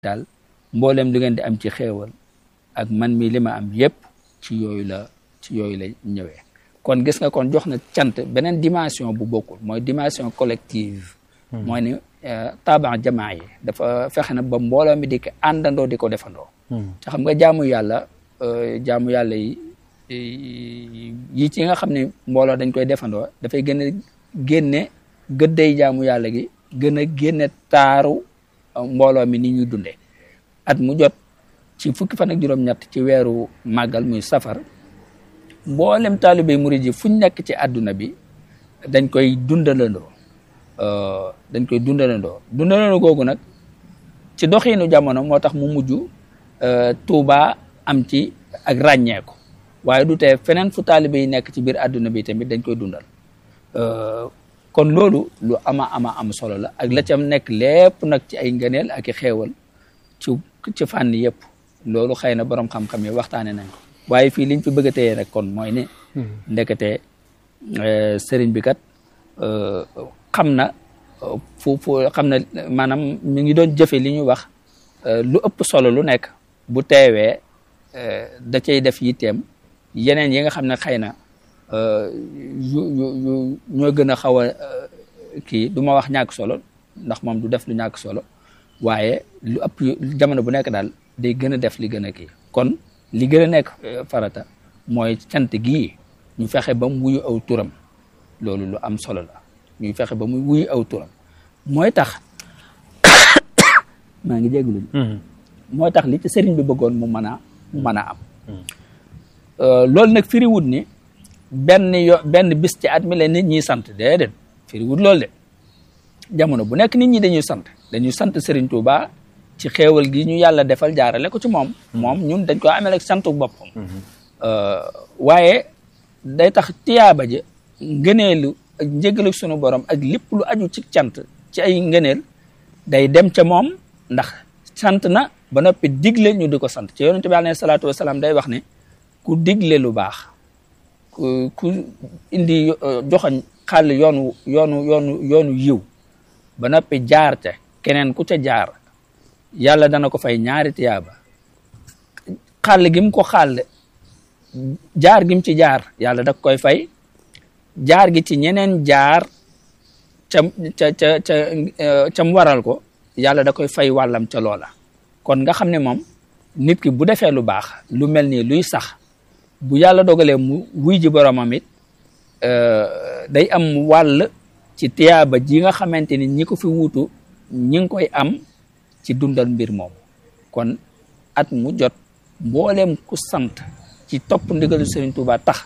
daal mboolem lu ngeen di am ci xéewal ak man mi li ma am yépp ci yooyu la ci yooyu la ñëwee kon gis nga kon jox na cant beneen dimension bu bokkul mooy dimension collective mooy ni taban jamaa yi dafa fexe na ba mbooloo mi di ko àndandoo di ko defandoo te xam nga jaamu yàlla jaamu yàlla yi yi ci nga xam ne mbooloo dañ koy defandoo dafay gën a génne gëddey jaamu yàlla gi gën a génne taaru mbooloo mi ni ñuy dundee at mu jot ci fukki fan ak juróom-ñett ci weeru màggal muy safar mboolem taalibe murid yi fuñ nekk ci àdduna bi dañ koy dundalandoo dañ koy dundalandoo dundalandoo googu nag ci doxiinu jamono moo tax mu mujj Tuuba am ci ak ràññeeku waaye du tee feneen fu taalibe yi nekk ci biir àdduna bi tamit dañ koy dundal kon loolu lu ama ama am solo la ak la cam nekk lépp nag ci ay ngëneel ak i xeewal ci ci fànn yëpp loolu xëy na borom xam-xam yi waxtaane nañ ko waaye fii liñ fi bëgg a téye rek kon mooy ne ndekete sëriñ bi kat xam na fu fu xam na maanaam mi ngi doon jëfe li ñuy wax lu ëpp solo lu nekk bu teewee da cay def yitteem yeneen yi nga xam ne xëy na yu yu yu ñoo gën a xaw a kii du ma wax ñàkk solo ndax moom du def lu ñàkk solo waaye lu ëpp jamono bu nekk daal day gën a def li gën a kii kon li gën a nekk farata mooy cant gii ñu fexe ba mu wuyu aw turam loolu lu am solo la ñuy fexe ba mu wuyu aw turam mooy tax maa ngi jégalu mooy tax li ci sëriñ bi bëggoon mu mën a mu mën a am loolu nag firiwut ni benn yo benn bis ci at mi la nit ñi sant déedéet firiwut loolu de jamono bu nekk nit ñi dañuy sant dañuy sant Serigne Touba ci xéewal gi ñu yàlla defal jaarale ko ci moom moom ñun dañ ko amel ak santu boppam waaye day tax tiyaaba ji ngëneelu ak njëgalu sunu borom ak lépp lu aju ci cant ci ay ngëneel day dem ca moom ndax sant na ba noppi digle ñu di ko sant ci yonente bi alayhi salaatu wasalaam day wax ne ku digle lu baax ku ku indi joxoñ xàll yoonu yoonu yoonu yoonu yiw ba noppi jaar ca keneen ku ca jaar yàlla dana ko fay ñaari tiyaaba xàll gi mu ko xàll jaar gi mu ci jaar yàlla da koy fay jaar gi ci ñeneen jaar ca ca ca ca ca mu waral ko yàlla da koy fay wàllam ca loola kon nga xam ne moom nit ki bu defee lu baax lu mel nii luy sax bu yàlla dogalee mu wuy ji boromam it day am wàll ci tiyaaba ji nga xamante ni ñi ko fi wuutu ñi ngi koy am ci dundal mbir moom kon at mu jot mbooleem ku sant ci topp ndigalu Serigne Touba tax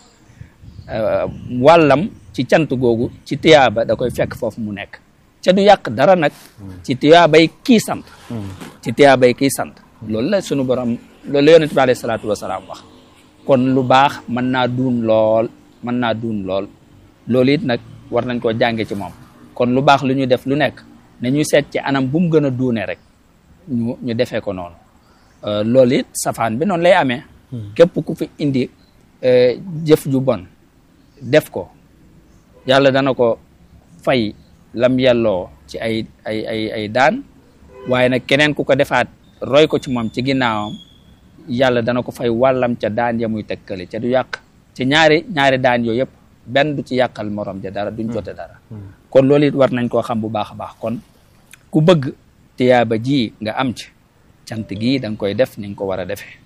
wàllam ci cant googu ci tiyaaba da koy fekk foofu mu nekk ca du yàq dara nag ci tiyaabay kii sant ci tiyaabay kii sant loolu la sunu borom loolu la yonent bi alayhi salaatu wasalaam wax kon lu baax mën naa duun lool mën naa duun lool loolu it nag war nañ koo jànge ci moom kon lu baax lu ñu def lu nekk nañuy seet ci anam bu mu gën a duune rek ñu ñu defee ko noonu loolu it safaan bi noonu lay amee képp ku fi indi jëf ju bon def ko yàlla dana ko fay lam yelloo ci ay ay ay ay daan waaye nag keneen ku ko defaat roy ko ci moom ci ginnaawam yàlla dana ko fay wàllam ca daan ya muy tekkale ca du yàq ci ñaari ñaari daan yooyu yëpp benn du ci yàqal morom ja dara duñ jote dara kon loolu it war nañ koo xam bu baax a baax kon ku bëgg tiyaaba ji nga am ci cant gii da nga koy def ni nga ko war a defee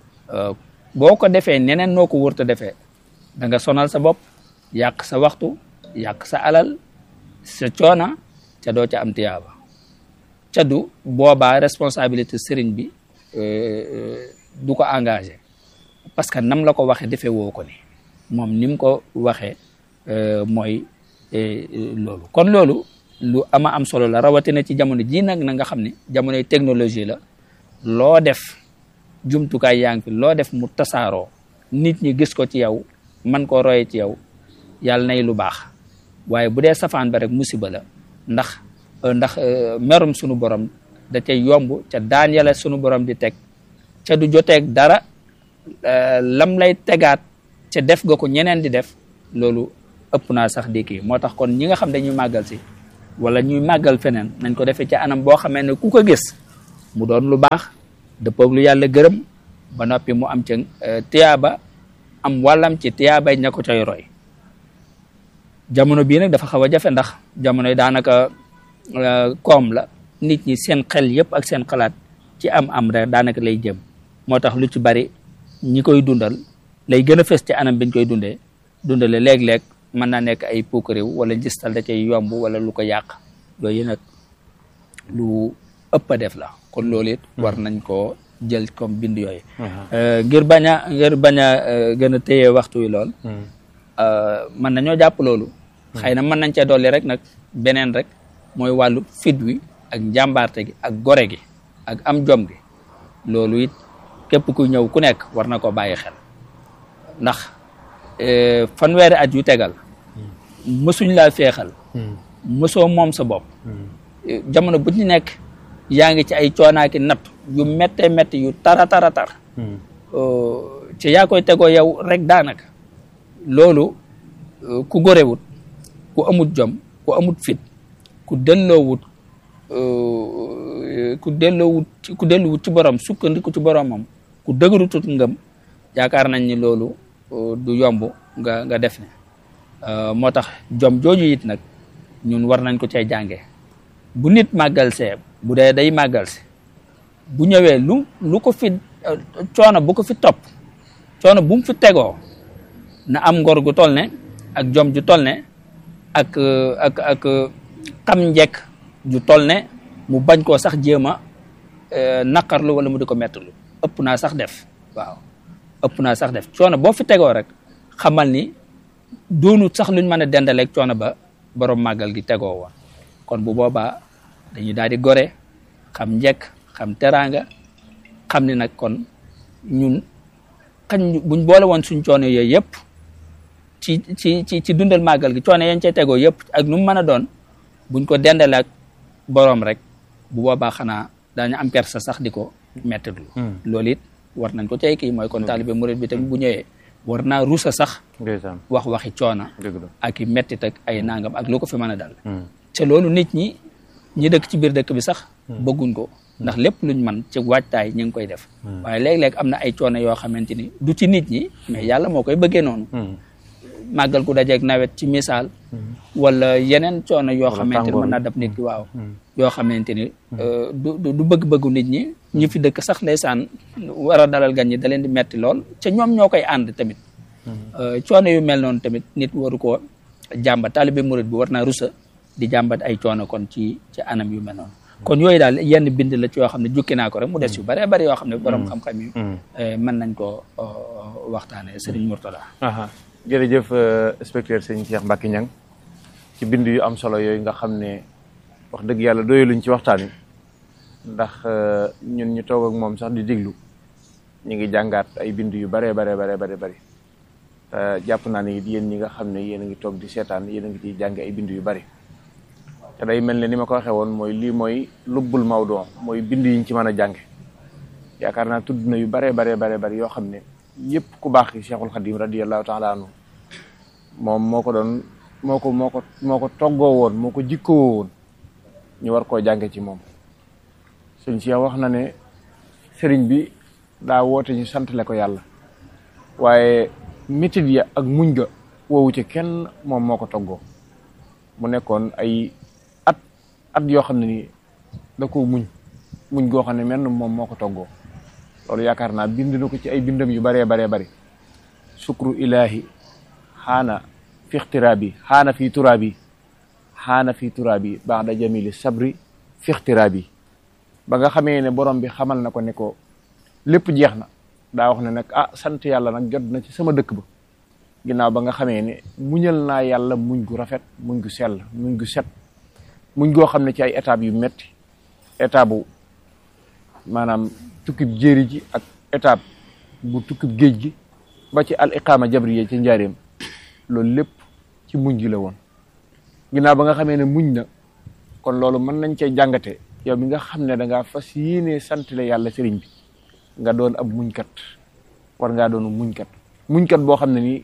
boo ko defee neneen noo ko wërta defee da nga sonal sa bopp yàq sa waxtu yàq sa alal sa coona ca doo ca am tiyaaba ca du boobaa responsabilité sëriñ bi du ko engagé parce que nam la ko waxee defee woo ko ni moom ni mu ko waxee mooy loolu kon loolu lu ama am solo la rawatina ci jamono ji nag na nga xam ne jamonoy technologie la loo def jumtukaay yaa ngi fi loo def mu tasaaroo nit ñi gis ko ci yow man koo roye ci yow yàlla nay lu baax waaye bu dee safaan ba rek musiba la ndax ndax merum sunu borom da cay yomb ca daan yàlla sunu borom di teg ca du joteeg dara lam lay tegaat ca def nga ko ñeneen di def loolu ëpp naa sax di kii moo tax kon ñi nga xam dañuy màggal si wala ñuy màggal feneen nañ ko defee ci anam boo xamee ne ku ko gis mu doon lu baax dëppoog lu yàlla gërëm ba noppi mu am ca tiyaaba am wàllam ci tiyaabay ña ko cay roy jamono bii nag dafa xaw a jafe ndax jamono yi daanaka koom la nit ñi seen xel yëpp ak seen xalaat ci am am rek daanaka lay jëm moo tax lu ci bari ñi koy dundal lay gën a fës ci anam biñ koy dundee dundale léeg-léeg mën naa nekk ay puukariw wala njistal da cay yomb wala lu ko yàq yooyu nag lu ëpp a def la kon loolu it war nañ koo jël comme bind yooyu ngir bañ a ngir bañ a gën a téye waxtu wi lool mën nañoo jàpp loolu xëy na mën nañ cee dolli rek nag beneen rek mooy wàllu fit wi ak njàmbaarte gi ak gore gi ak am jom gi loolu it képp ku ñëw ku nekk war na ko bàyyi xel ndax fanweeri at yu tegal mësuñ laa feexal mësoo moom sa bopp jamono bu ñu nekk yaa ngi ci ay coonaaki natt yu métte métti yu tara tara tar ci yaa koy tegoo yow rek daanaka loolu ku gorewut ku amut jom ku amut fit ku delloowut ku delloowut ku delluwut ci borom sukkandiku ci boromam ku dëgërutut ngëm yaakaar nañ ni loolu du yomb nga nga def ne moo tax jom jooju it nag ñun war nañ ko cay jànge bu nit màggal see bu dee day màggal si bu ñëwee lu lu ko fi coono bu ko fi topp coono bu mu fi tegoo na am ngor gu toll ne ak jom ju toll ne ak ak ak xam njekk ju toll ne mu bañ koo sax jéem a naqarlu wala mu di ko mettalu ëpp naa sax def waaw ëpp naa sax def coono boo fi tegoo rek xamal ni doonut sax luñ mën a dendaleeg coono ba borom màggal gi tegoo woon kon bu boobaa dañuy daal di gore xam njekk xam teraanga xam ni nag kon ñun xañ buñ boole woon suñ coono yooyu yëpp ci ci ci ci dundal màggal gi coono yañ cay tegoo yëpp ak nu mu mën a doon buñ ko dendale ak boroom rek bu boobaa xanaa daañu am kersa sax di ko mettitlu loolu it war nañ ko cay kii mooy kon taalibe murid bi tamit bu ñëwee war naa rusa sax wax waxi coona ak i mettit ak ay nangam ak lu ko fi mën a dal te loolu nit ñi ñi dëkk ci biir dëkk bi sax bëgguñ ko ndax lépp luñ man ci waajtaay ñu ngi koy def waaye léeg-léeg am na ay coono yoo xamante ni du ci nit ñi mais yàlla moo koy bëggee noonu màggal ku dajeeg nawet ci misaal wala yeneen coono yoo xamante ni mën naa dab nit ki waaw yoo xamante ni du du bëgg-bëggu nit ñi ñi fi dëkk sax ndeysaan war a dalal gan ñi da leen di metti lool ca ñoom ñoo koy ànd tamit coono yu mel noonu tamit nit waru koo jàmbat taalibe murid bi war naa rusa di jàmbat ay coono kon ci ci anam yu mel noonu kon yooyu daal yenn bind la ci yoo xam ne jukki naa ko rek mu des yu bëree bëri yoo xam ne borom xam-xam yi mën nañ ko waxtaane Serigne Mourtada jërëjëf inspecteur sëñ Cheikh Mbacke Niang ci bind yu am solo yooyu nga xam ne wax dëgg yàlla doyaluñ ci waxtaan wi ndax ñun ñu toog ak moom sax di diglu ñu ngi jàngaat ay bind yu baree baree baree bare bëri jàpp naa ne it yéen ñi nga xam ne yéen a ngi toog di seetaan yéen a ngi ciy jàng ay bind yu bari te day mel ne ni ma ko waxee woon mooy lii mooy lubbul mawdoo mooy bind yiñ ci mën a jànge yaakaar naa tudd na yu baree baree baree bari yoo xam ne yëpp ku baax ki Cheikhul Khadim radiyallahu taala anhu moom moo ko doon moo ko moo ko moo ko toggoo woon moo ko jikkoo woon ñu war koo jànge ci moom sëñ Cheikh wax na ne sëriñ bi daa woote ñu santale ko yàlla waaye métit ya ak muñ ga woowu ci kenn moom moo ko toggoo mu nekkoon ay at at yoo xam ne ni da ko muñ muñ goo xam ne menn moom moo ko toggoo loolu yaakaar naa bind na ko ci ay bindam yu baree baree bari sukru ilahi xaana fi ixtiraabi xaana fi turaabi xaana fi turaabi ba'da jamili sabri fi ixtiraabi ba nga xamee ne borom bi xamal na ko ne ko lépp jeex na daa wax ne nag ah sant yàlla nag jot na ci sama dëkk ba ginnaaw ba nga xamee ne muñal naa yàlla muñ gu rafet muñ gu sell muñ gu set muñ goo xam ne ci ay étapes yu metti étape bu maanaam tukkib jéeri ji ak étape bu tukkib géej gi ba ci al iqaama jabriya ci njaareem loolu lépp ci muñ gi la woon ginnaaw ba nga xamee ne muñ na kon loolu mën nañ cee jàngate yow mi nga xam ne da ngaa fas yéenee sant la yàlla sëriñ bi nga doon ab muñkat war ngaa doon muñkat muñkat boo xam ne nii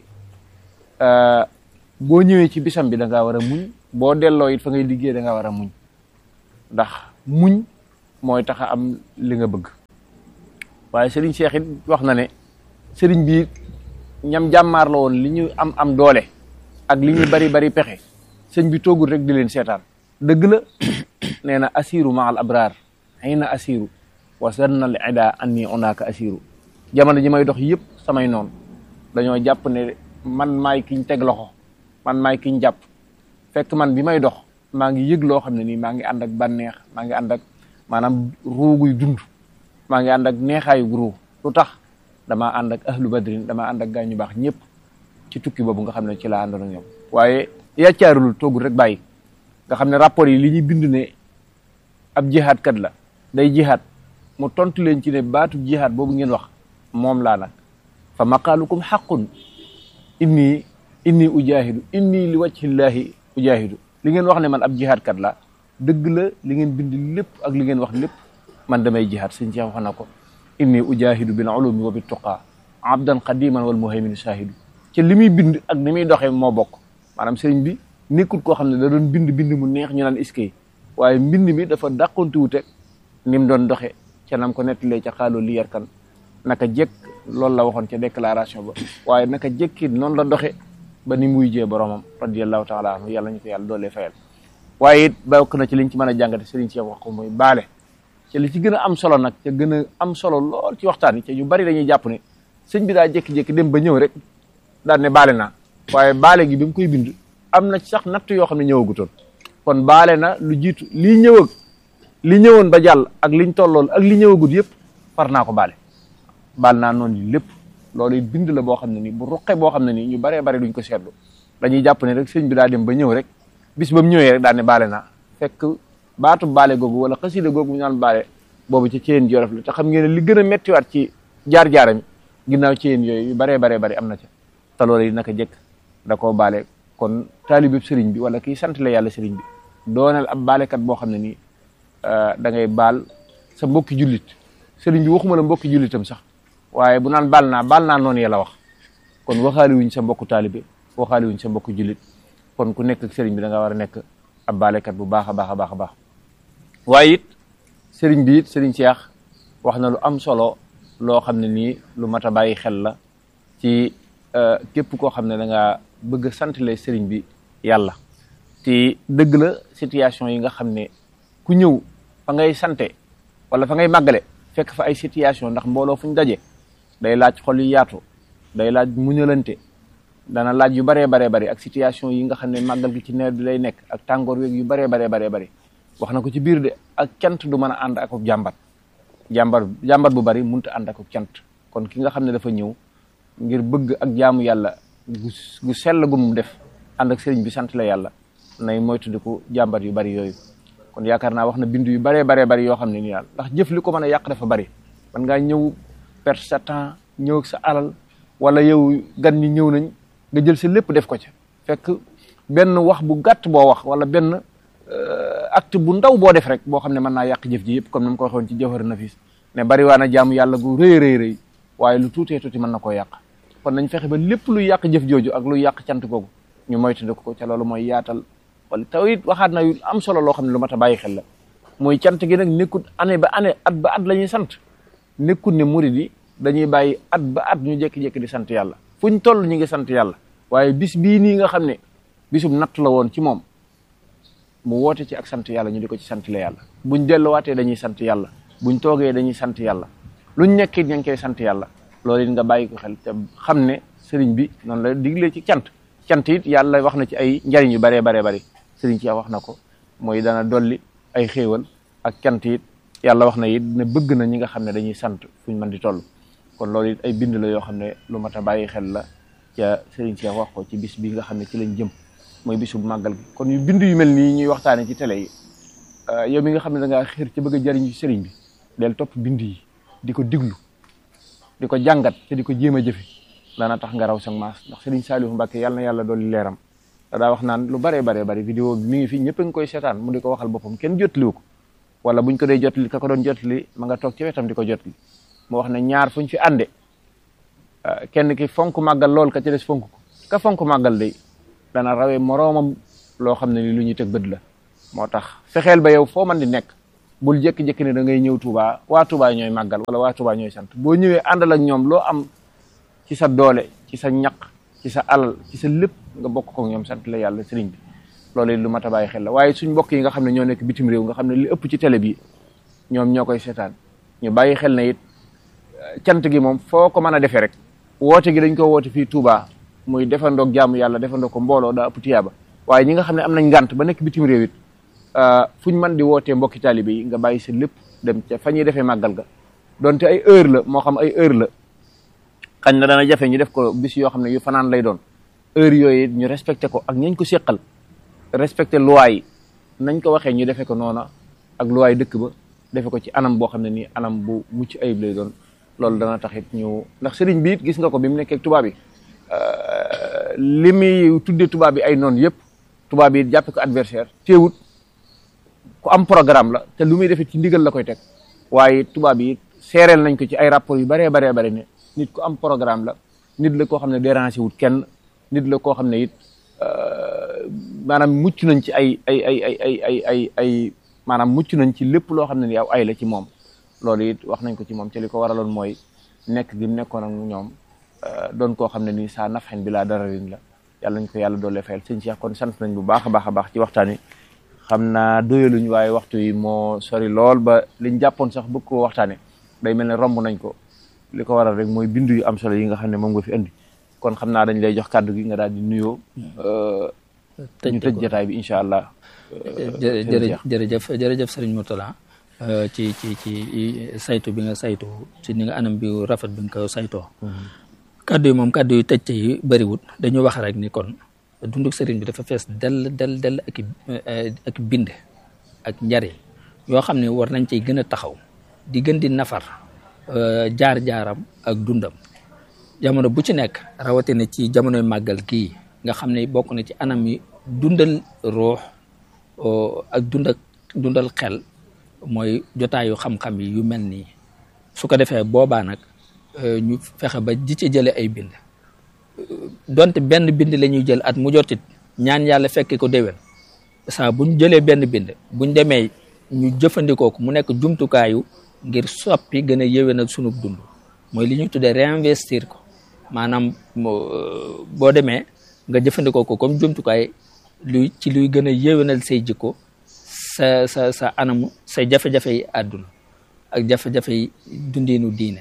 boo ñëwee ci bisam bi da ngaa war a muñ boo delloo it fa ngay liggéey da ngaa war a muñ ndax muñ mooy tax a am li nga bëgg waaye sëriñ Cheikh it wax na ne sëriñ bi ñam jàmmaar la woon li ñu am am doole ak li ñu bari bari pexe sëñ bi toogul rek di leen seetaan dëgg la nee na asiru ma al abraar xëy na asiru wa sanna al ida anni onaaka asiru jamono ji may dox yëpp samay noonu dañoo jàpp ne man maay kiñ teg loxo man maay kiñ jàpp fekk man bi may dox maa ngi yëg loo xam ne nii maa ngi ànd ak bànneex maa ngi ànd ak maanaam ruuguy dund maa ngi ànd ak neexaayu ruu lu tax damaa ànd ak ahlu badrin damaa ànd ak gaa ñu baax ñëpp ci tukki boobu nga xam ne ci laa àndoon ak ñoom waaye yàccaarul toogul rek bàyyi nga xam ne rapport yi li ñuy bind ne ab jihaad kat la day jihaad mu tontu leen ci ne baatu jihaad boobu ngeen wax moom laa nag fa maqaalukum xaqun inni inni ujahidu inni li wajhillahi ujahidu li ngeen wax ne man ab jihaad kat la dëgg la li ngeen bind lépp ak li ngeen wax lépp man damay jihaad sëñ Cheikh wax na ko inni ujahidu bil ulumi wa bit tuqa abdan qadiman wal muhaymin shahidu ci li muy bind ak ni muy doxee moo bokk maanaam sëriñ bi nekkul koo xam ne da doon bind bind mu neex ñu naan iskay waaye mbind mi dafa dàqonte wute ni mu doon doxe ca nam ko nettalee ca xaaloo li yarkan naka jekk loolu la waxoon ca déclaration ba waaye naka jekki noonu la doxe ba ni muy jee boromam radiallahu taala anhu yàlla ñu ko yàlla doolee fayal waaye it bokk na ci liñ ci mën a jàngate sëriñ Cheikh wax ko muy baale ca li ci gën a am solo nag ca gën a am solo lool ci waxtaan yi ca ñu bari dañuy jàpp ne sëñ bi daa jékki-jékki dem ba ñëw rek daal ne baale naa waaye baale gi bi mu koy bind am na sax natt yoo xam ne ñëwagutoon kon baale na lu jiitu lii ñëw ak li ñëwoon ba jàll ak liñ tollool ak li ñëwagut yëpp far naa ko baale baal naa noonu yi lépp loolu it bind la boo xam ne nii bu ruqe boo xam ne nii ñu baree bari duñ ko seetlu dañuy jàpp ne rek sëñ bi daa dem ba ñëw rek bis ba mu ñëwee rek daal ne baale naa fekk baatu baale googu wala xasida googu ñu naan baale boobu ci ceen jorof la te xam ngeen ne li gën a méttiwaat ci jaar-jaaram ginnaaw ceen yooyu yu baree baree bari am na ca te loolu yi naka jëkk da koo baale kon taalibeb sëriñ bi wala kii sant la yàlla sëriñ bi doonal ab baalekat boo xam ne nii da ngay baal sa mbokki jullit sëriñ bi waxuma la mbokki jullitam sax waaye bu naan baal naa baal naa noonu yàlla wax kon waxaali wuñ sa mbokku taalibe waxaali wuñ sa mbokku jullit kon ku nekk ak sëriñ bi da nga war a nekk ab baalekat bu baax a baax a baax a baax waaye it sëriñ bi it sëriñ Cheikh wax na lu am solo loo xam ne nii lu mat a bàyyi xel la ci képp koo xam ne da nga bëgg a santale sëriñ bi yàlla te dëgg la situation yi nga xam ne ku ñëw fa ngay sante wala fa ngay màggale fekk fa ay situation ndax mbooloo fu ñu daje day laaj xol yu yaatu day laaj muñalante dana laaj yu baree baree bari ak situation yi nga xam ne màggal gi ci nawet bi lay nekk ak tàngoor weeg yu baree baree baree bari wax na ko ci biir de ak cant du mën a ànd ak jàmbat jàmbat jàmbat bu bari mënut a ànd ak cant kon ki nga xam ne dafa ñëw ngir bëgg ak jaamu yàlla gu gu sell gu mu def ànd ak sëriñ bi sant la yàlla nay moytandiku jàmbat yu bari yooyu kon yaakaar naa wax na bind yu baree baree bari yoo xam ne nii daal ndax jëf li ko mën a yàq dafa bari man ngaa ñëw perte sa temps ñëw ak sa alal wala yow gan ñi ñëw nañ nga jël sa lépp def ko ca fekk benn wax bu gàtt boo wax wala benn acte bu ndaw boo def rek boo xam ne mën naa yàq jëf ji yëpp comme ni ma ko waxoon ci jawhar nafis ne bari waa na jaamu yàlla gu rëy rëy rëy waaye lu tuutee tuuti mën na koo yàq kon nañ fexe ba lépp luy yàq jëf jooju ak luy yàq cant googu ñu moytandiku ko ca loolu mooy yaatal wala taw it waxaat na yu am solo loo xam ne lu mat a bàyyi xel la mooy cant gi nag nekkut année ba année at ba at la ñuy sant nekkut ne murid yi dañuy bàyyi at ba at ñu jékki-jékki di sant yàlla fuñ toll ñu ngi sant yàlla waaye bis bii nii nga xam ne bisum natt la woon ci moom mu woote ci ak sant yàlla ñu di ko ci sant la yàlla buñ delluwaatee dañuy sant yàlla buñ toogee dañuy sant yàlla luñ nekkit ña ngi koy sant yàlla loolu it nga bàyyi ko xel te xam ne sëriñ bi noonu la diglee ci cant cant it yàlla wax na ci ay njariñ yu baree baree bari sëriñ ci wax na ko mooy dana dolli ay xéewal ak cant it yàlla wax na it ne bëgg na ñi nga xam ne dañuy sant fuñ mën di toll kon loolu it ay bind la yoo xam ne lu mat a bàyyi xel la ca sëriñ ci wax ko ci bis bi nga xam ne ci lañ jëm mooy bisu màggal gi kon yu bind yu mel nii ñuy waxtaane ci télé yi yow mi nga xam ne da ngaa xër ci bëgg a jariñ ci sëriñ bi del topp bind yi di ko diglu di ko jàngat te di ko jéem a jëfe dana tax nga raw sa maas ndax sëriñ Saliou Mbacke yàlla na yàlla dolli leeram daa wax naan lu baree baree bari vidéo bi mi ngi fi ñëpp a ngi koy seetaan mu di ko waxal boppam kenn jotliwu ko wala buñ ko dee jotli ka ko doon jotli ma nga toog ci wetam di ko jotli mu wax ne ñaar fuñ fi ànde kenn ki fonk màggal lool ka ci des fonk ko ka fonk màggal day dana rawee moroomam loo xam ne ni lu ñuy teg bët la moo tax fexeel ba yow foo man di nekk bul jékki-jékki ne da ngay ñëw Touba waa Touba ñooy màggal wala waa Touba ñooy sant boo ñëwee àndal ak ñoom loo am ci sa doole ci sa ñaq ci sa alal ci sa lépp nga bokk ko ñoom sant la yàlla sëriñ bi loolu it lu mat a bàyyi xel la waaye suñ mbokk yi nga xam ne ñoo nekk bitim réew nga xam ne li ëpp ci télé bi ñoom ñoo koy seetaan ñu bàyyi xel na it cant gi moom foo ko mën a defee rek woote gi dañ ko woote fii Touba muy defandoog jaamu yàlla defandoo ko mbooloo daa ëpp tiyaaba waaye ñi nga xam ne am nañ ngànt ba nekk bitim réew it fu ñu mën di wootee mbokki taalibe yi nga bàyyi sa lépp dem ca fa ñuy defee màggal ga donte ay heure la moo xam ay heure la xañ na dana jafe ñu def ko bis yoo xam ne yu fanaan lay doon heure yooyu ñu respecté ko ak ñañ ko séqal respecté loi yi nañ ko waxee ñu defee ko noona ak loi dëkk ba defe ko ci anam boo xam ne nii anam bu mucc ayib lay doon loolu dana taxit ñu ndax sëriñ bi it gis nga ko bi mu nekkee tubaab bi li muy tuddee tubaab bi ay noonu yëpp tubaab bi jàppe ko adversaire teewut ku am programme la te lu muy defee ci ndigal la koy teg waaye tubaab yi seereel nañ ko ci ay rapport yu baree baree bare ne nit ku am programme la nit la koo xam ne dérangé wut kenn nit la koo xam ne it maanaam mucc nañ ci ay ay ay ay ay ay ay ay maanaam mucc nañ ci lépp loo xam ne ni aw ay la ci moom loolu it wax nañ ko ci moom te li ko waraloon mooy nekk gi mu nekkoon ak ñoom doon koo xam ne nii saa nafxen bi laa dararin la yàlla nañ ko yàlla doole fayal sëñ Cheikh kon sant nañ bu baax a baax a baax ci waxtaan wi xam naa doyaluñ waaye waxtu yi moo sori lool ba liñ jàppoon sax bëgg koo waxtaane day mel ne romb nañ ko li ko waral rek mooy bindu yu am solo yi nga xam ne moom nga fi indi kon xam naa dañ lay jox kàddu gi nga daal di nuyoo ñu tëj jotaay bi incha allah jërëjëf jërëjëf jërëjëf sëriñ Mourtala ci ci ci saytu bi nga saytu ci ni nga anam bi rafet bi nga ko saytoo kaddu yi moom kaddu yu tëj yi bëriwut dañu wax rek ni kon dunduk sëriñ bi dafa fees del del del ak ak bind ak njariñ yoo xam ne war nañ ciy gën a taxaw di gën di nafar jaar-jaaram ak dundam jamono bu ci nekk rawatina ci jamonoy màggal gii nga xam ne bokk na ci anam yi dundal ruux ak dundal dundal xel mooy jotaayu xam-xam yi yu mel nii su ko defee boobaa nag ñu fexe ba di ci jële ay bind donte benn bind la ñuy jël at mu jotit ñaan yàlla fekke ko déwén saa buñ jëlee benn bind buñ demee ñu jëfandikoo ko mu nekk jumtukaayu ngir soppi gën a yéwénal sunub dund mooy li ñuy tuddee réinvestir ko maanaam boo demee nga jëfandikoo ko comme jumtukaay luy ci luy gën a yéwénal say jikko sa sa sa anamu say jafe-jafe yi àdduna ak jafe-jafe yi dundiinu diine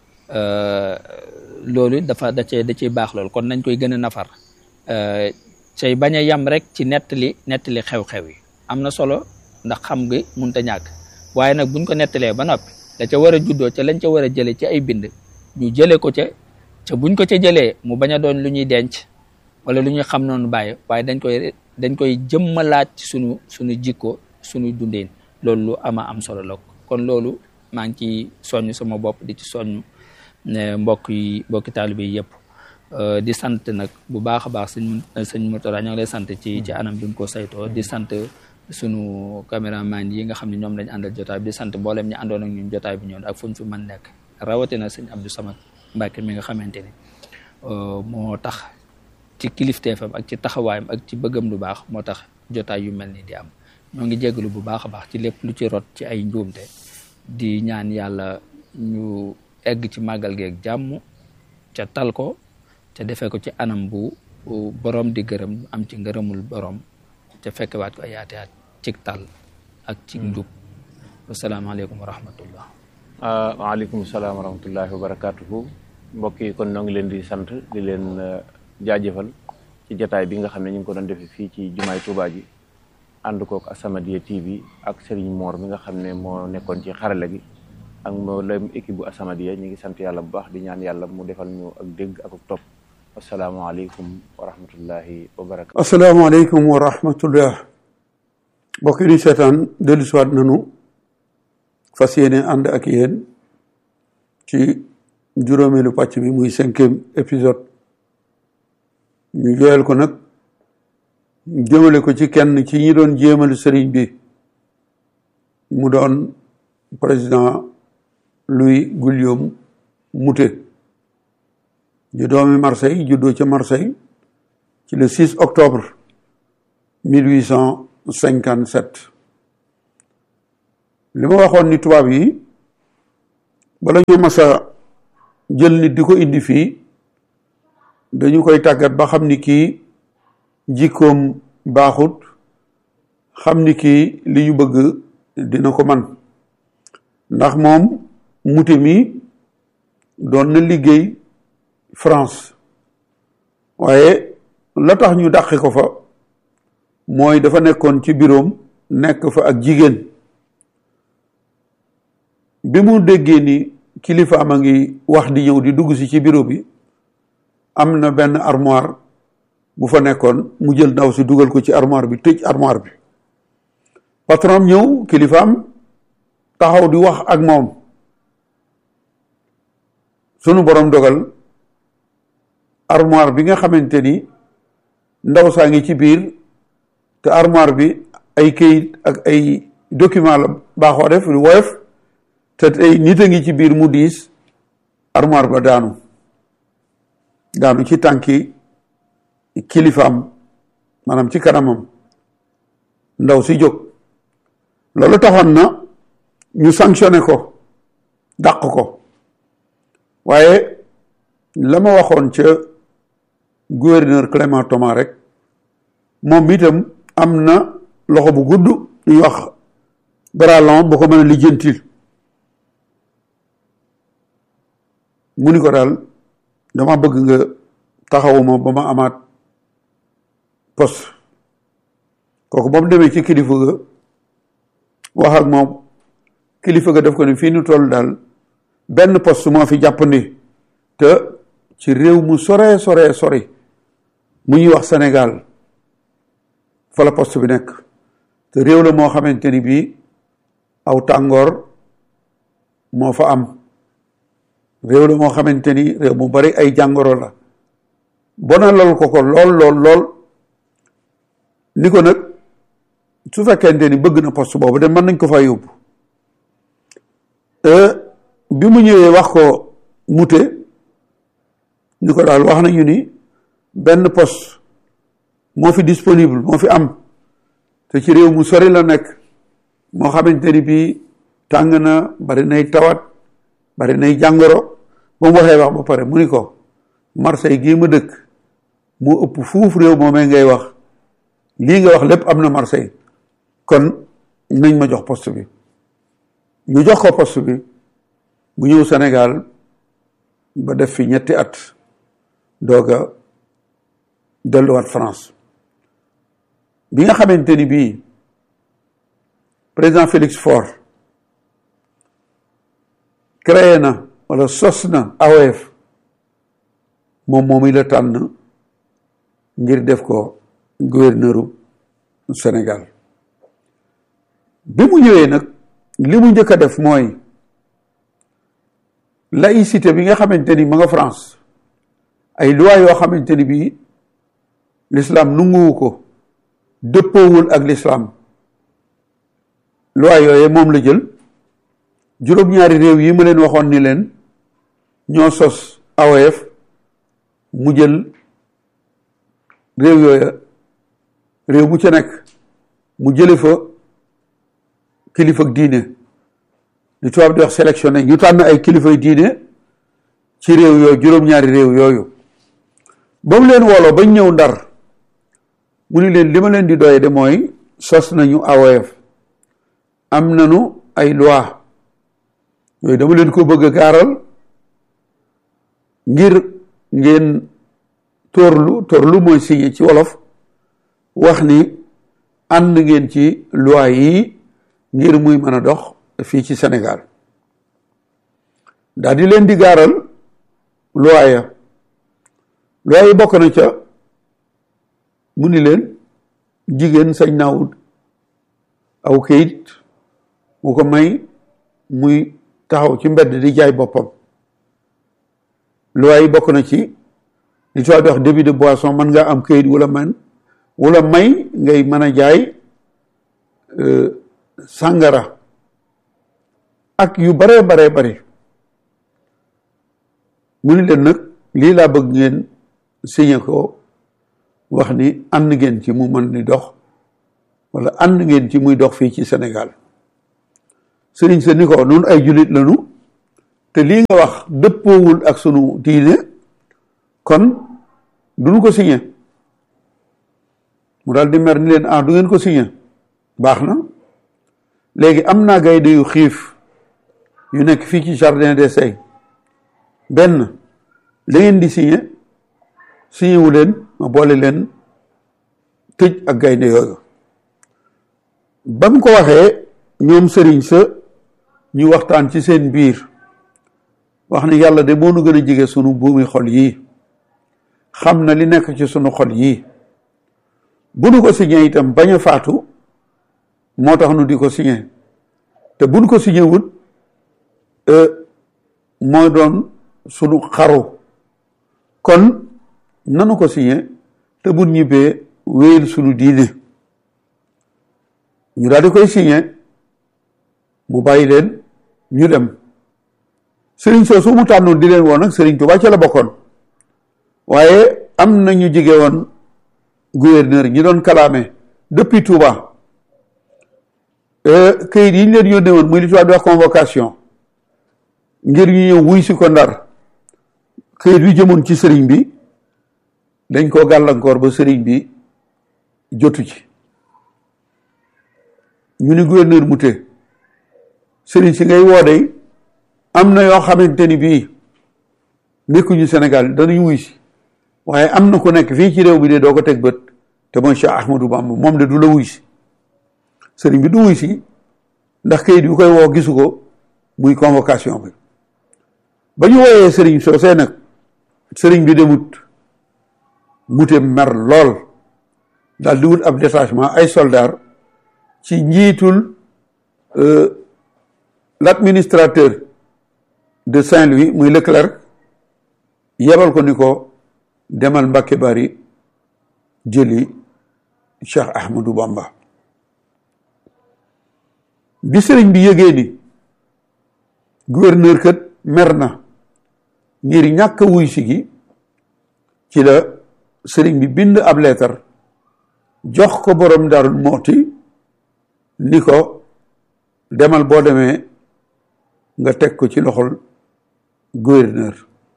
loolu dafa da cee da ciy baax loolu kon nañ koy gën a nafar say bañ a yam rek ci nettali nettali xew-xew yi am na solo ndax xam gi munta ñàkk waaye nag buñ ko nettalee ba noppi da ca war a juddoo ca lañ ca war a jële ci ay bind ñu jëlee ko ca ca buñ ko ca jëlee mu bañ a doon lu ñuy denc wala lu ñuy xam noonu bàyyi waaye dañ koy dañ koy jëmmalaat ci sunu sunu jikko sunu dundin loolu lu ama am solo la kon loolu maa ngi ci soññ sama bopp di ci soññ mbokk yi mbokki taalibe yi yëpp di sant nag bu baax a baax sëñ sëñ Mourtala ñoo ngi lay sant ci ci anam bi nga ko saytoo di sant sunu caméraman yi nga xam ne ñoom lañ àndal jotaay bi di sant mboolem ñi àndoon ak ñun jotaay bi ñoon ak fu ñu fi mën nekk rawatina sëñ Abdou Samad Mbacke mi nga xamante ni moo tax ci kilifteefam ak ci taxawaayam ak ci bëggam lu baax moo tax jotaay yu mel ni di am ñoo ngi jégalu bu baax a baax ci lépp lu ci rot ci ay njuumte di ñaan yàlla ñu egg ci màggal geeg jàmm ca tal ko ca defee ko ci anam bu borom di gërëm am ci ngërëmul borom ca fekkewaat ko ay yaate at cig tal ak ci njub wasalaamaaleykum wa rahmatullah waaleykum salaam wa rahmatullahi wa barakatuhu mbokk yi kon ñoo ngi leen di sant di leen jaajëfal ci jataay bi nga xam ne ñu ngi ko doon defee fii ci jumaay Tuubaa ji ànd kook As-Samadiyya TV ak Serigne Mor mi nga xam ne moo nekkoon ci xarala gi ak mboolem équipe bu As-Samadiyya ñu ngi sant yàlla bu baax di ñaan yàlla mu defal ñu ak dégg ak topp asalaamaaleykum wa rahmatullahi wa barakatu asalaamaaleykum wa rahmatullah mbokk yi di seetaan dellu siwaat nanu fas yéene ànd ak yéen ci juróomeelu pàcc bi muy cinquième épisode ñu jooyal ko nag jëmale ko ci kenn ci ñi doon jéemal sëriñ bi mu doon président Louis Guillaume Moutet di doomi Marseille juddoo ca Marseille ci le 6 octobre 1857 li ma waxoon ni tubaab yi bala ñu mas a jël nit di ko indi fii dañu koy tàggat ba xam ni kii jikkoom baaxut xam ni kii li ñu bëgg dina ko man ndax moom muti mi doon na liggéey France waaye la tax ñu dàqi ko fa mooy dafa nekkoon ci biroom nekk fa ak jigéen bi mu déggee ni kilifaam a ngi wax di ñëw di dugg si ci bureau bi am na benn armoire bu fa nekkoon mu jël ndaw si dugal ko ci armoire bi tëj armoire bi patron ñëw kilifaam taxaw di wax ak moom sunu borom dogal armoire bi nga xamante ni ndaw saa ngi ci biir te armoire bi ay këyit ak ay document la baaxoo def lu woyof te tey nit a ngi ci biir mu diis armoire ba daanu daanu ci tànki kilifaam maanaam ci kanamam ndaw si jóg loolu taxoon na ñu sanctionné ko dàq ko waaye la ma waxoon ca gouverneur Clément Thomas rek moom itam am na loxo bu gudd ñuy wax bralon bu ko mën a lijjantil mu ni ko daal dama bëgg nga taxawuma ba ma amaat poste kooku ba mu demee ci kilifa ga wax ak moom kilifa ga def ko ni fii nu toll daal benn poste moo fi jàppandi te ci réew mu sore sore sori mu ñuy wax Sénégal fa la poste bi nekk te réew la moo xamante ni bii aw tàngoor moo fa am réew la moo xamante ni réew mu bari ay jàngoro la bona lool ko ko lool lool lool ni ko nag su fekkente ni bëgg na poste boobu de mën nañ ko fa yóbbu bi mu ñëwee wax ko mute ni ko daal wax nañu ni benn poste moo fi disponible moo fi am te ci réew mu sori la nekk moo xamante ni bii tàng na bari nay tawat bari nay jàngoro ba mu waxee wax ba pare mu ni ko Marseille gii ma dëkk moo ëpp fuuf réew moomee ngay wax lii nga wax lépp am na Marseille kon nañ ma jox poste bi ñu jox ko poste bi bu ñëw Sénégal ba def fi ñetti at doog a delluwaat France bi nga xamante ni bii président Félix Faure créé na wala sos na AOF moom moomi la tànn ngir def ko gouverneuru Sénégal bi mu ñëwee nag li mu njëkk a def mooy laïcité bi nga xamante ni ma nga France ay loi yoo xamante ni bii l'islam nunguwu ko dëppoowul ak l'islam loi yooye moom la jël juróom-ñaari réew yi ma leen waxoon ni leen ñoo sos AOF mu jël réew yooya réew mu ca nekk mu jële fa kilifa diine li tubaab di wax sélectionné ñu tànn ay kilifay diine ci réew yooyu juróom-ñaari réew yooyu ba mu leen wooloo bañ ñëw ndar mu ni leen li ma leen di doye de mooy sos nañu AOF am nañu ay loi yooyu dama leen ko bëgg a gaaral ngir ngeen tóorlu tóorlu mooy signé ci wolof wax ni ànd ngeen ci loi yi ngir muy mën a dox fii ci Sénégal daal di leen di gaaral loi ya loi yi bokk na ca mu ni leen jigéen sañ naa wut aw kayit mu ko may muy taxaw ci mbedd di jaay boppam loi yi bokk na ci li tubaab di wax débit de boisson mën nga am kayit wala man wala may ngay mën a jaay sàngara ak yu baree baree bari mu ni leen nag lii laa bëgg ngeen signé ko wax ni ànd ngeen ci mu mën di dox wala ànd ngeen ci muy dox fii ci Sénégal sëriñ sa ni ko nun ay jullit lañu te lii nga wax dëppoowul ak sunu diine kon duñu ko signé mu daal di mer ni leen ah du ngeen ko signé baax na léegi am naa gaynde yu xiif yu nekk fii ci jardin des Sey benn da ngeen di signé signé wu leen ma boole leen tëj ak gaynde yooyu ba mu ko waxee ñoom sëriñ sa ñu waxtaan ci seen biir wax ni yàlla de moo nu gën a jege sunu buumi xol yii xam na li nekk ci sunu xol yii bu nu ko signé itam bañ a faatu moo tax nu di ko signé te buñ ko signé wut mooy doon sunu xaru kon nanu ko signé te buñ ñibbee wéyal sunu diine ñu daal di koy signé mu bàyyi leen ñu dem sëriñ soosu mu tànnoon di leen woon nag sëriñ Tuubaa ca la bokkoon waaye am na ñu jige woon gouverneur ñi doon kalaame depuis Touba këyit yi ñu leen yónnee woon muy li tubaab di wax convocation ngir ñu ñëw wuy si ko ndar këyit wi jëmoon ci sëriñ bi dañ koo gàllankoor ba sëriñ bi jotu ci ñu ni gouverneur mu te sëriñ si ngay woodey am na yoo xamante ni bii nekkuñu Sénégal danañ wuy si waaye am na ku nekk fii ci réew bi de doo ko teg bët te mooy Cheikh Ahmadou Bamba moom de du la wuy si sëriñ bi du wuy si ndax kayit yu koy woo gisu ko muy convocation bi ba ñu wooyee sëriñ soosee nag sëriñ bi demut mute mer lool daal di wut ab détachement ay soldats ci njiitul l'administrateur de Saint-Louis muy Leclerc yebal ko ni ko demal Mbàkke Bari jëli Cheikh Ahmadou Bamba bi sëriñ bi yëgee ni gouverneur kat mer na ngir ñàkk wuy si gi ci la sëriñ bi bind ab leetar jox ko borom Daarul Mooti ni ko demal boo demee nga teg ko ci loxol gouverneur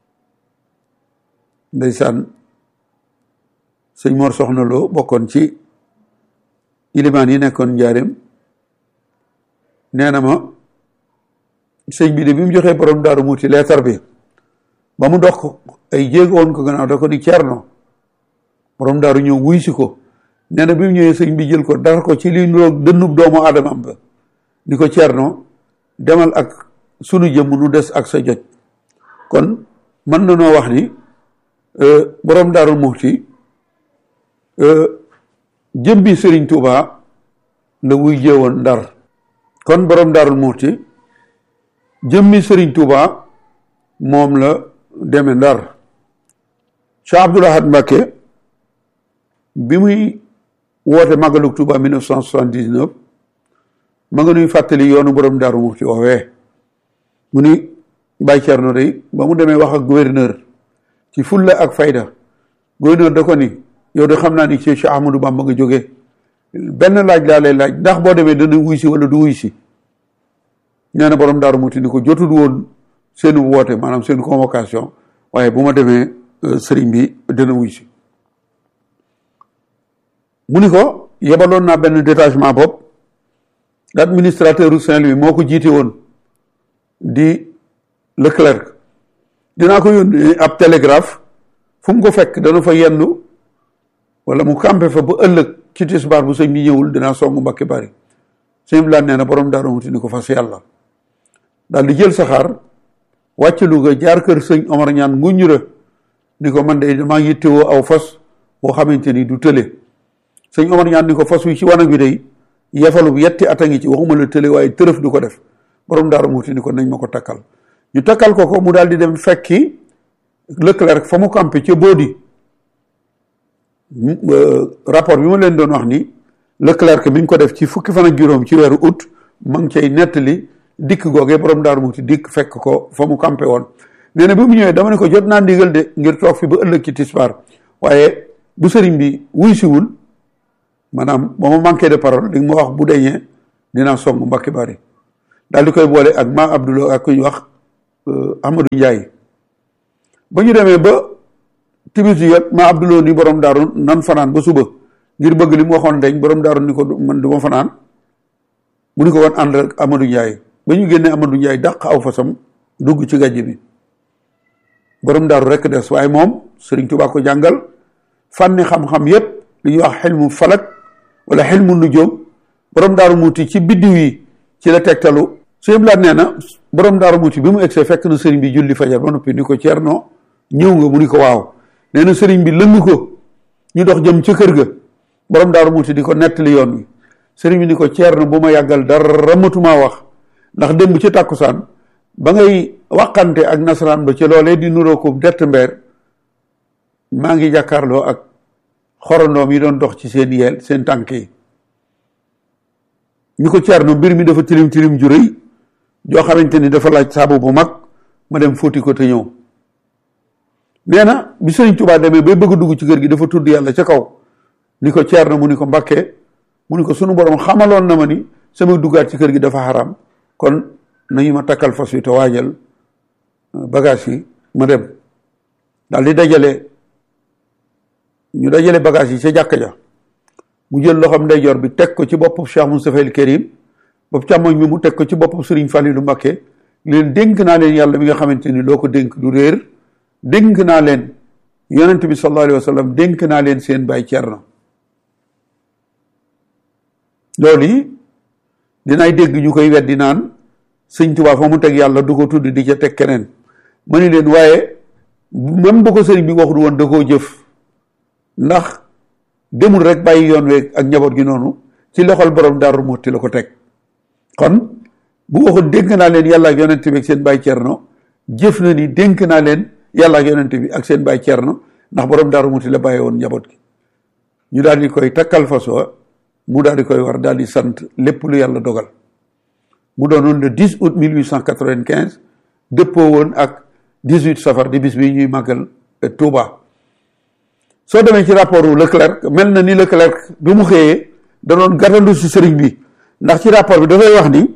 ndeysaan sëñ Mor Soxna Lo bokkoon ci ilimaan yi nekkoon njaareem nee na ma sëñ bi de bi mu joxee borom daaru muuti leetar bi ba mu dox ay jéego woon ko gannaaw da ko ni ceerno borom daaru ñëw wuy si ko nee na bi mu ñëwee sëñ bi jël ko dara ko ci li nuroog dënnub doomu aadamam ba ni ko ceerno demal ak sunu jëmm nu des ak sa joj kon mën na noo wax ni borom daaru muuti jëmbi sëriñ Tuuba la wuy jéewoon ndar kon borom daarul muuti jëmmi sëriñ Tuuba moom la deme ndar Cheikh Abdoul Ahad Mbacké bi muy woote màggalug Tuuba 1979 ma nga nuy fàttali yoonu borom daaru muuti woowee mu ni Baye Thierno day ba mu demee wax ak gouverneur ci fulla ak fayda gouverneur da ko ni yow de xam naa ni ci Cheikh Ahmadou Bamba nga jógee benn laaj laa lay laaj ndax boo demee dana wuy si wala du wuy si nee na borom daaru muti ni ko jotul woon seen woote maanaam seen convocation waaye bu ma demee sëriñ bi dana wuy si mu ni ko yebaloon naa benn détachement bopp l'administrateur u Saint-Louis moo ko jiite woon di Leclerc dinaa ko yónnee ab télégraphe fu mu ko fekk dana fa yendu wala mu campé fa ba ëllëg ci tisbaar bu sëñ bi ñëwul dinaa songu Mbàkke Bari sëñ bi nee na borom daaru muti ni ko fas yàlla daal di jël saxaar wàcc Louga jaar kër sëñ Omar ñaan nguñura ni ko man de damaa yittewoo aw fas boo xamante ni du tële sëñ Omar ñaan ni ko fas wi ci wanag bi day yefalu yetti at a ngi ci waxuma la tële waaye tërëf du ko def borom daaru muti ni ko nañ ma ko takkal ñu takkal ko ko mu daal di dem fekki Leclerc fa mu campé ca Bodi rapport bi ma leen doon wax ni Leclerc mi ngi ko def ci fukki fan ak juróom ci weeru août ma ngi cay nettali dikk googee borom daaru muti dikk fekk ko fa mu campé woon nee na bi mu ñëwee dama ne ko jot naa ndigal de ngir toog fi ba ëllëg ci tisbaar waaye bu sëriñ bi wuy siwul maanaam ba ma manqué de parole di ma wax bu deñee dinaa song Mbàkke Bari daal di koy boole ak ma Abdoulaye ak ku ñu wax Amadou Ndiaye ba ñu demee ba timis yot ma Abdoulaye ni borom daaru nan fanaan ba suba ngir bëgg li mu waxoon dañ borom daaru ni ko man du ma fanaan mu ni ko woon ànd ak Amadou Ndiaye ba ñu génnee Amadou Ndiaye dàq aw fasam dugg ci gàjj bi borom daaru rekk des waaye moom Sëriñ Tuubaa ko jàngal fànni xam-xam yépp li ñuy wax xilmu falak wala xilmu nujoom borom daaru muuti ci biddiw yi ci la tegtalu sëñ Blaat nee na borom daaru muuti bi mu egsee fekk na sëriñ bi julli fajar ba noppi ni ko Ceerno ñëw nga mu ni ko waaw nee na sëriñ bi lëng ko ñu dox jëm ca kër ga borom daaru muuti di ko nettali yoon wi sëriñ bi ni ko Ceerno bu ma yàggal dara matumaa wax ndax démb ci tàkkusaan ba ngay waxante ak nasaraan ba ci loolee di nuroo ko dett mbeer maa ngi jàkkaarloo ak xorondoom yi doon dox ci seen yeel seen tànk yi ñu ko Ceerno mbir mi dafa tilim tilim ju rëy joo xamante ni dafa laaj saabu bu mag ma dem fóoti ko te ñëw nee na bi Sëriñ Tuubaa demee bay bëgg a dugg ci kër gi dafa tudd yàlla ca kaw ni ko Ceerno mu ni ko Mbàkke mu ni ko sunu borom xamaloon na ma ni sama duggaat ci kër gi dafa xaram kon nañu ma takkal fas wi te waajal bagage yi ma dem daal di dajale ñu dajale bagage yi ca jàkka ja mu jël loxoom ndeyjoor bi teg ko ci boppu Cheikh Moustapha El Kérim bopp càmmoñ bi mu teg ko ci boppu Sëriñ Falilu Mbakke leen dénk naa leen yàlla mi nga xamante ni loo ko dénk du réer dénk naa leen yonent bi sallallahu alayhi wa sallam dénk naa leen seen baay Cerno loolu yi dinaay dégg ñu koy weddi naan sëñ Tuubaa fa mu teg yàlla du ko tudd di ca teg keneen ma ni leen waaye même bu ko sëriñ bi waxul woon da koo jëf ndax demul rek bàyyi yoon weeg ak njaboot gi noonu ci loxol borom Daaru Muxti la ko teg kon bu waxul dénk naa leen yàlla ak yonent bi ak seen baay Cerno jëf na ni dénk naa leen yàlla ak yonent bi ak seen baay Cerno ndax borom Daaru Muxti la bàyyi woon njaboot gi ñu daal di koy takkal fasoo mu daal di koy war daal di sant lépp lu yàlla dogal mu doonoon le 10 août 1895 dëppoo woon ak 18 safar di bis bi ñuy màggal Touba soo demee ci rapport wu Leclerc mel na ni Leclerc bi mu xëyee da doon gàttandu si sëriñ bi ndax ci rapport bi dafay wax ni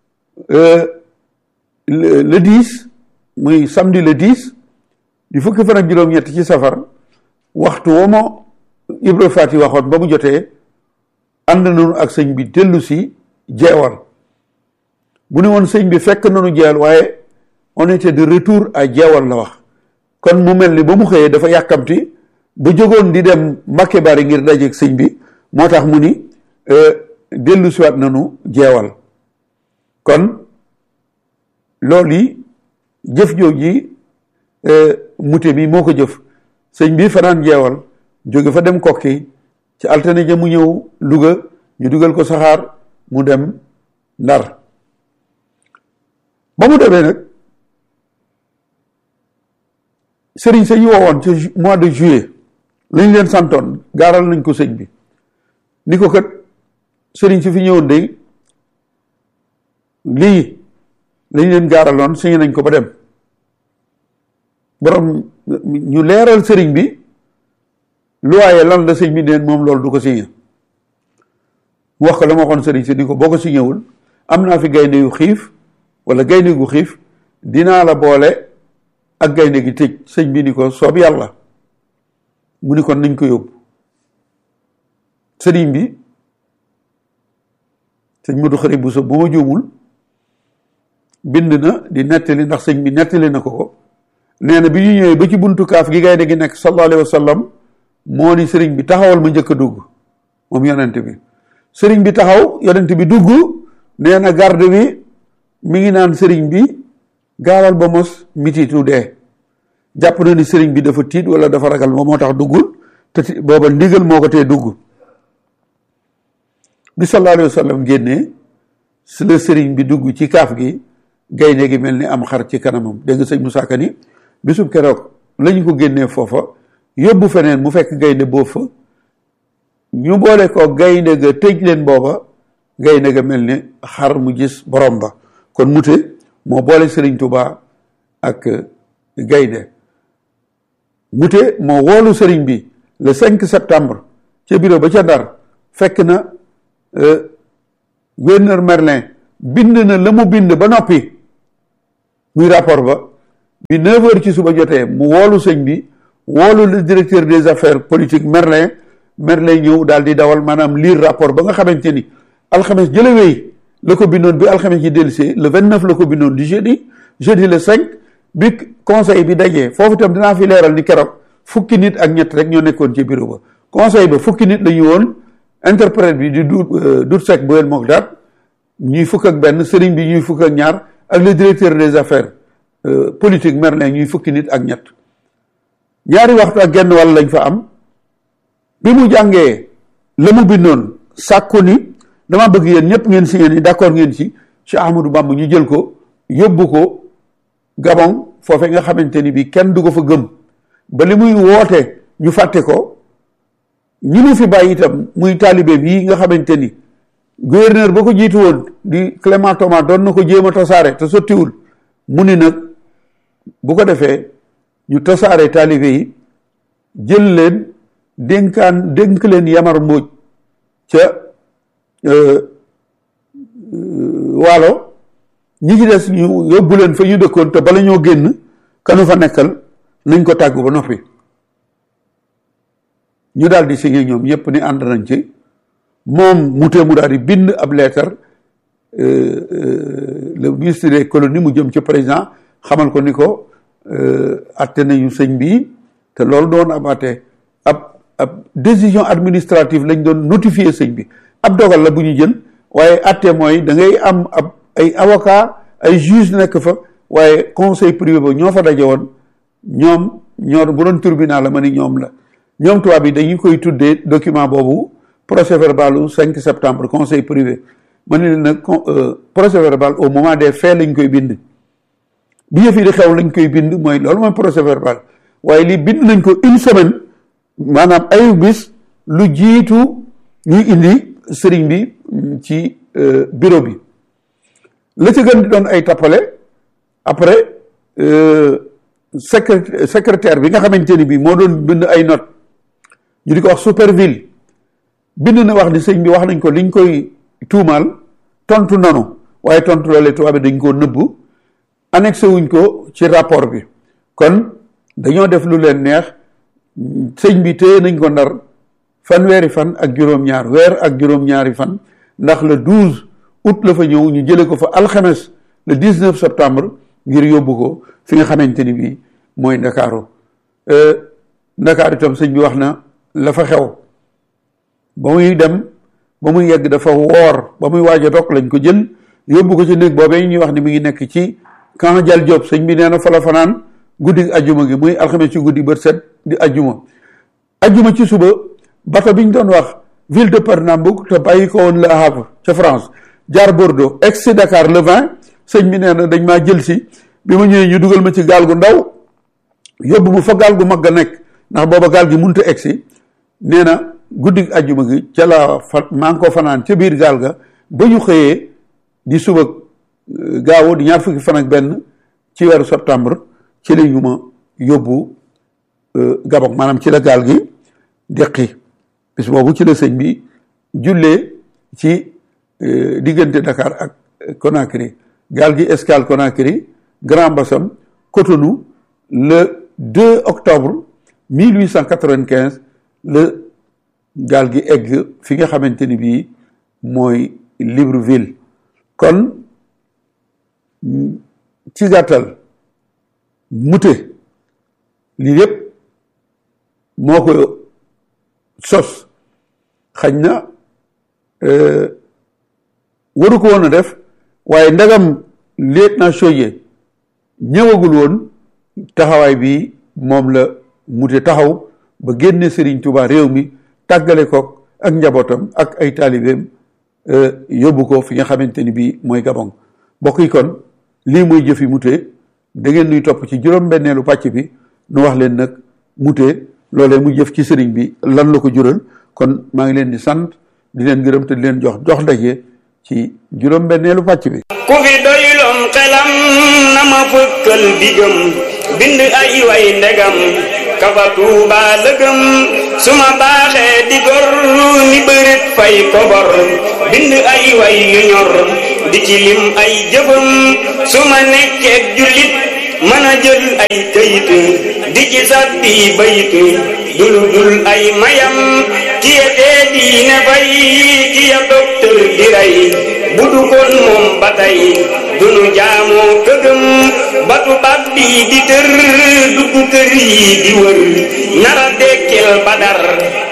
le 10 muy samedi le 10 di fukki fan ak juróom-ñett ci safar waxtu woo ma Ibra Faati waxoon ba mu jotee ànd nañu ak sëñ bi dellu si jeewal bu ne woon sëñ bi fekk nañu jeewal waaye on était de retour à jeewal la wax kon mu mel ni ba mu xëyee dafa yàkkamti ba jógoon di dem Mbàkke Bari ngir dajeeg sëñ bi moo tax mu ni dellu siwaat nañu jeewal kon loolu yi jëf jooji mute mi moo ko jëf sëñ bi fanaan jeewal jóge fa dem kokki ci altine ja mu ñëw Louga ñu dugal ko saxaar mu dem Ndar ba mu demee nag sëriñ sa ñu woowoon ci mois de juillet lañ leen santoon gaaral nañ ko sëñ bi ni ko kat sëriñ si fi ñëwoon day lii lañ leen gaaraloon signé nañ ko ba dem borom ñu leeral sëriñ bi lu waaye lan la sëñ bi neen moom loolu du ko signé mu wax ko la ma waxoon sëriñ si ni ko boo ko signéwul am naa fi gaynde yu xiif wala gaynde gu xiif dinaa la boole ak gaynde gi tëj sëñ bi ni ko soob yàlla mu ni kon nañ ko yóbbu sëriñ bi sëñ Modou Xari Bousso bu ma juumul bind na di nettali ndax sëñ bi nettali na ko ko nee na bi ñu ñëwee ba ci buntu kaaf gi gaynde gi nekk sallallahu alayhi wa sallam moo ni sëriñ bi taxawal ma njëkk a dugg moom yonent bi sëriñ bi taxaw yonent bi dugg nee na garde bi mi ngi naan sëriñ bi gaawal ba mos mititu dee jàpp na ni sëriñ bi dafa tiit wala dafa ragal ba moo tax duggul te booba ndigal moo ko tee dugg bi sallallahu alayhi wa sallam génnee si la sëriñ bi dugg ci kaaf gi gaynde gi mel ni am xar ci kanamam dégg nga sëñ Moussa Ka ni bisub keroog lañu ko génnee foofa yóbbu feneen mu fekk gaynde boobu fa ñu boole ko gaynde ga tëj leen booba gaynde ga mel ni xar mu gis borom ba kon mute moo boole Sëriñ Tuubaa ak gaynde mute moo woolu sëriñ bi le 5 septembre ca bureau ba ca Ndar fekk na gouverneur Merlin bind na la mu bind ba noppi muy rapport ba bi neuf heures ci suba jotee mu woolu sëñ bi woolu le directeur des affaires politiques Merlin Merlin ñëw daal di dawal maanaam lire rapport ba nga xamante ni alxames jële wéy la ko bindoon bi alxames yi dellusee le vingt neuf la ko bindoon du jeudi jeudi le cinq bi conseil bi dajee foofu itam dinaa fi leeral ni keroog fukki nit ak ñett rek ñoo nekkoon ci bureau ba conseil ba fukki nit la ñu woon interprète bi di du dut sec boel mook daat ñuy fukk ak benn sëriñ bi ñuy fukk ak ñaar ak le directeur des affaires politique Merlin ñuy fukki nit ak ñett ñaari waxtu ak genn wàll lañ fa am bi mu jàngee la mu bindoon sàkku ni dama bëgg yéen ñëpp ngeen signé ni d'accord ngeen ci Cheikh Ahmadou Bamba ñu jël ko yóbbu ko Gabon foofee nga xamante ni bi kenn du ko fa gëm ba li muy woote ñu fàtte ko ñi mu fi bàyyi itam muy taalibeem yi nga xamante ni gouverneur ba ko jiitu woon di Clément Thomas doon na ko jéem a tasaare te sottiwul mu ni nag bu ko defee ñu tasaare taalibe yi jël leen dénkaan dénk leen yamar mbóoj ca waalo ñi ci des ñu yóbbu leen fa ñu dëkkoon te bala ñoo génn kanu fa nekkal nañ ko tàggu ba noppi ñu daal di signé ñoom ñëpp ni ànd nañ ci moom mu tee mu daal di bind ab leetar le ministre des colonies mu jëm ci président xamal ko ni ko atte nañu sëñ bi te loolu doon ab atte ab ab décision administrative lañ doon notifier sëñ bi ab dogal la bu ñu jël waaye atte mooy da ngay am ab ay avocat ay juge nekk fa waaye conseil privé ba ñoo fa daje woon ñoom ñoo bu doon tribunal la ma ni ñoom la ñoom tubaab yi dañu koy tuddee document boobu procès verbal u 5 septembre conseil privé ma ne leen nag procès verbal au moment des faits lañ koy bind bi yëf yi di xew lañ koy bind mooy loolu mooy procès verbal waaye lii bind nañ ko une semaine maanaam ayu bis lu jiitu ñuy indi sëriñ bi ci bureau bi la ci gën di doon ay tappale après secré secrétaire bi nga xamante ni bi moo doon bind ay note ñu di ko wax superville bind na wax ni sëñ bi wax nañ ko liñ koy tuumaal tontu nanu waaye tontu loolee tubaab bi dañ koo nëbbu annexé wuñ ko ci rapport bi kon dañoo def lu leen neex sëñ bi téye nañ ko ndar fanweeri fan ak juróom-ñaar weer ak juróom-ñaari fan ndax le 12 août la fa ñëw ñu jële ko fa alxames le 19 septembre ngir yóbbu ko fi nga xamante ni bii mooy ndakaaru ndakaaru itam sëñ bi wax na la fa xew ba muy dem ba muy yegg dafa woor ba muy waaj a dog lañ ko jël yóbbu ko ci néeg boobee ñuy wax ni mi ngi nekk ci camp Jal Diop sëñ bi nee na fa la fanaan guddi ajjuma gi muy alxames ci guddi bët set di ajjuma ajjuma ci suba bato bi ñu doon wax ville de Pernambouc te bàyyi ko woon Le Havre ca France jaar Bordeaux ex si Dakar le 20 sëñ bi nee na dañ maa jël si bi ma ñëwee ñu dugal ma ci gaal gu ndaw yóbbu ma fa gaal gu mag ga nekk ndax booba gaal gi munta egg si nee na guddi ajjuma gi ca la fa maa ngi ko fanaan ca biir gaal ga ba ñu xëyee di suba gaawu di ñaar fukki fan ak benn ci weeru septembre ci la ñu ma yóbbu Gabon maanaam ci la gaal gi deqi bis boobu ci la sëñ bi jullee ci diggante Dakar ak Conakry gaal gi escale Conakry Grand Bassam Cotonou le 2 octobre 1895 le gaal gi egg fi nga xamante ni bii mooy Libreville kon ci gàttal mute lii yépp moo ko sos xañ na waru ko woon a def waaye ndagam lieutenant Chaudié ñëwagul woon taxawaay bi moom la mute taxaw ba génne Serigne Touba réew mi tàggale ko ak njabootam ak ay taalibeem yóbbu ko fi nga xamante ni bii mooy Gabon mbokk yi kon lii mooy jëfi mute da ngeen nuy topp ci juróom-benneelu pàcc bi nu wax leen nag mute loolee mu jëf ci sëriñ bi lan la ko jural kon maa ngi leen di sant di leen gërëm te di leen jox jox ndaje ci juróom-benneelu pàcc bi. ku fi doyloon xelam na ma fëkkal digam bind ay way ndegam kafa tuuba lëgëm suma baaxee di gor ni bërit fay kobor bind ay way yu ñor di ci lim ay jëfam suma nekkeek jullit mën a jël ay këyit di ci sàbbi bayit dulu dul ay mayam kiye tee diine fay kiya docteur di rey bu du kon moom ba tey dunu jaamoo këgëm batu bab bi di tër dugg kër yi di wër nara dekkil badar